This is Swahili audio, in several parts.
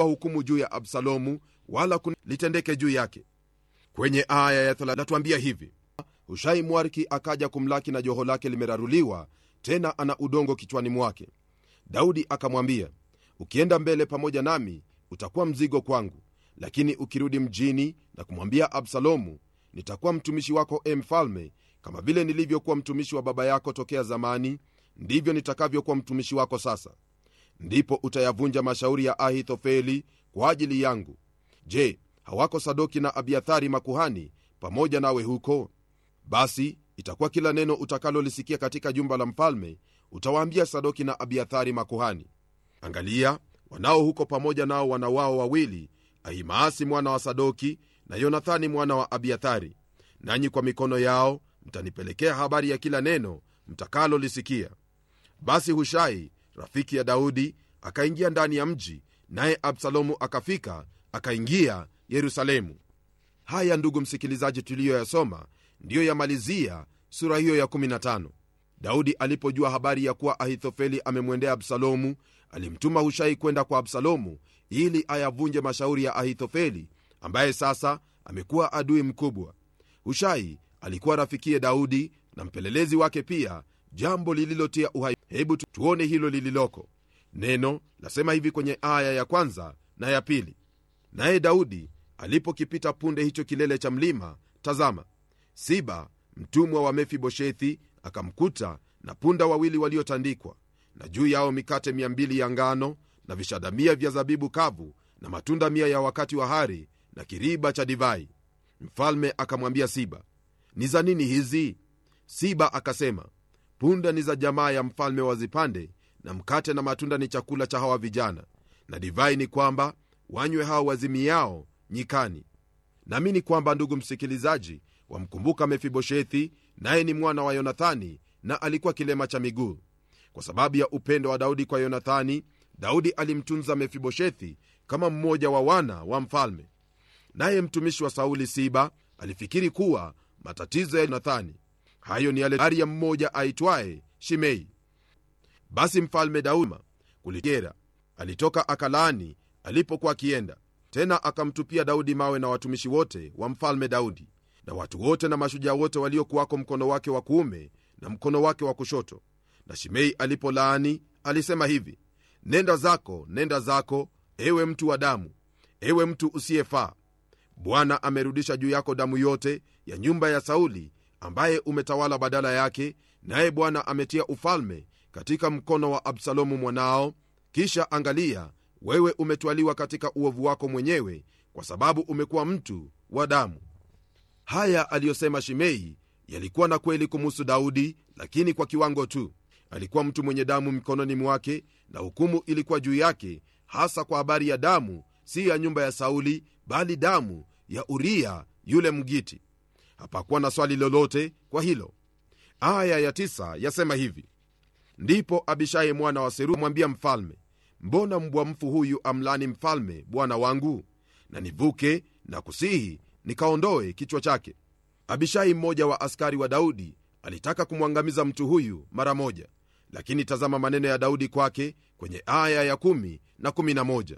kuomba hukumu juu ya absalomu wala litendeke juu yake kwenye aya ya natuambia hivi hushai mwariki akaja kumlaki na joho lake limeraruliwa tena ana udongo kichwani mwake daudi akamwambia ukienda mbele pamoja nami utakuwa mzigo kwangu lakini ukirudi mjini na kumwambia absalomu nitakuwa mtumishi wako e mfalme kama vile nilivyokuwa mtumishi wa baba yako tokea zamani ndivyo nitakavyokuwa mtumishi wako sasa ndipo utayavunja mashauri ya ahithofeli kwa ajili yangu je hawako sadoki na abiathari makuhani pamoja nawe huko basi itakuwa kila neno utakalolisikia katika jumba la mfalme utawaambia sadoki na abiathari makuhani angalia wanao huko pamoja nao wana wao wawili ahimaasi mwana wa sadoki na yonathani mwana wa abiathari nanyi kwa mikono yao mtanipelekea habari ya kila neno mtakalolisikia basi hushai rafiki ya daudi akaingia ndani ya mji naye absalomu akafika akaingia yerusalemu haya ndugu msikilizaji tuliyoyasoma ndiyo yamalizia sura hiyo ya 15 daudi alipojua habari ya kuwa ahithofeli amemwendea absalomu alimtuma hushai kwenda kwa absalomu ili ayavunje mashauri ya ahithofeli ambaye sasa amekuwa adui mkubwa hushai alikuwa rafikiye daudi na mpelelezi wake pia jambo lililotia uhai hebu tuone hilo lililoko neno lasema hivi kwenye aya ya kwanza na ya pili naye daudi alipokipita punde hicho kilele cha mlima tazama siba mtumwa wa mefiboshethi akamkuta na punda wawili waliotandikwa na juu yao mikate 200 ya ngano na vishada mia vya zabibu kavu na matunda mia ya wakati wa hari na kiriba cha divai mfalme akamwambia siba ni za nini hizi siba akasema punda ni za jamaa ya mfalme wazipande na mkate na matunda ni chakula cha hawa vijana na divai ni kwamba wanywe hao wazimiao nyikani naamini kwamba ndugu msikilizaji wamkumbuka mefiboshethi naye ni mwana wa yonathani na alikuwa kilema cha miguu kwa sababu ya upendo wa daudi kwa yonathani daudi alimtunza mefiboshethi kama mmoja wa wana wa mfalme naye mtumishi wa sauli siba alifikiri kuwa matatizo ya yonathani hayo ni yale ari ya mmoja aitwaye shimei basi mfalme daudi kuligera alitoka akalaani alipokuwa akienda tena akamtupia daudi mawe na watumishi wote wa mfalme daudi na watu wote na mashujaa wote waliokuwako mkono wake wa kuume na mkono wake wa kushoto na shimei alipolaani alisema hivi nenda zako nenda zako ewe mtu wa damu ewe mtu usiyefaa bwana amerudisha juu yako damu yote ya nyumba ya sauli ambaye umetawala badala yake naye bwana ametia ufalme katika mkono wa absalomu mwanao kisha angalia wewe umetwaliwa katika uovu wako mwenyewe kwa sababu umekuwa mtu wa damu haya aliyosema shimei yalikuwa na kweli kumuhusu daudi lakini kwa kiwango tu alikuwa mtu mwenye damu mikononi mwake na hukumu ilikuwa juu yake hasa kwa habari ya damu si ya nyumba ya sauli bali damu ya uria yule mgiti hapakuwa na swali lolote kwa hilo aya ya tisa yasema hivi ndipo abishai mwana wa seru mwambia mfalme mbona mbwa mfu huyu amlani mfalme bwana wangu na nivuke na kusihi nikaondoe kichwa chake abishai mmoja wa askari wa daudi alitaka kumwangamiza mtu huyu mara moja lakini tazama maneno ya daudi kwake kwenye aya ya 1 na 11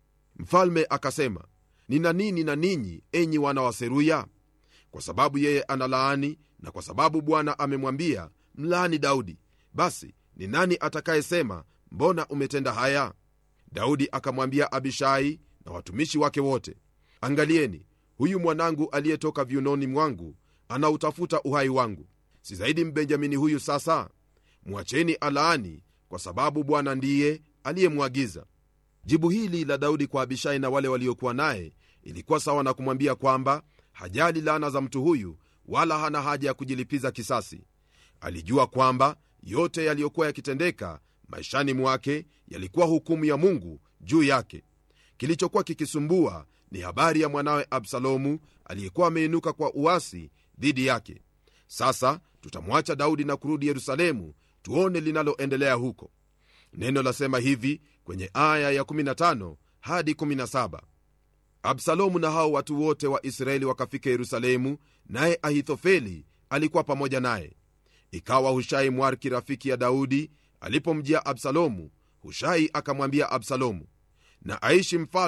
mfalme akasema nina nini na ninyi enyi wana wa seruya kwa sababu yeye analaani na kwa sababu bwana amemwambia mlaani daudi basi ni nani atakayesema mbona umetenda haya daudi akamwambia abishai na watumishi wake wote angalieni huyu mwanangu aliyetoka viunoni mwangu anautafuta uhai wangu si zaidi mbenjamini huyu sasa mwacheni alaani kwa sababu bwana ndiye aliyemwagiza jibu hili la daudi kwa abishai na wale waliokuwa naye ilikuwa sawa na kumwambia kwamba hajali laana za mtu huyu wala hana haja ya kujilipiza kisasi alijua kwamba yote yaliyokuwa yakitendeka maishani mwake yalikuwa hukumu ya mungu juu yake kilichokuwa kikisumbua ni habari ya mwanawe absalomu aliyekuwa ameinuka kwa uasi dhidi yake sasa tutamwacha daudi na kurudi yerusalemu tuone linaloendelea huko neno lasema hivi kwenye aya ya 15 hadi 17 absalomu na hao watu wote wa israeli wakafika yerusalemu naye ahithofeli alikuwa pamoja naye ikawa hushai mwarki rafiki ya daudi alipomjia absalomu hushai akamwambia absalomu na aishi mfalme